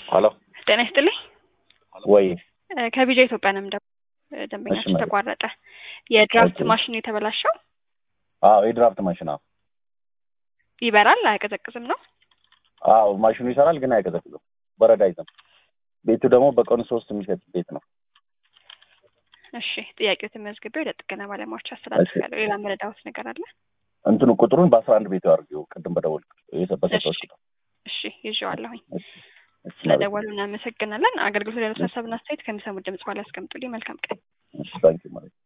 ሀሎ ጤና ይስጥልኝ። ወይ እ ከቢጃ ኢትዮጵያ ነው የምንደ ደንበኛችን እሺ፣ ተቋረጠ። የድራፍት ኦኬ። ማሽኑ የተበላሸው አዎ የድራፍት ማሽን አዎ ይበራል አያቀዘቅዝም ነው። አዎ ማሽኑ ይሰራል ግን አይቀዘቅዝም በረዳ አይዝም ቤቱ ደግሞ በቀኑ ሶስት የሚሸጥ ቤት ነው እሺ ጥያቄው ተመዝግቤ ወደ ጥገና ባለሙያዎች አስተላልፋለሁ። ሌላ መረዳሁት ነገር አለ? እንትኑ ቁጥሩን በአስራ አንድ ቤቱ አድርጊው ቅድም በደወል በሰጠሁሽ እሺ። ቁጥር እሺ ይዤዋለሁኝ። እሺ፣ እሺ፣ ስለደወሉ እናመሰግናለን። አገልግሎት ሌሎች ሀሳብና አስተያየት ከሚሰሙት ድምጽ በኋላ ያስቀምጡልኝ። መልካም ቀን። እሺ፣ ታንኪው ማለት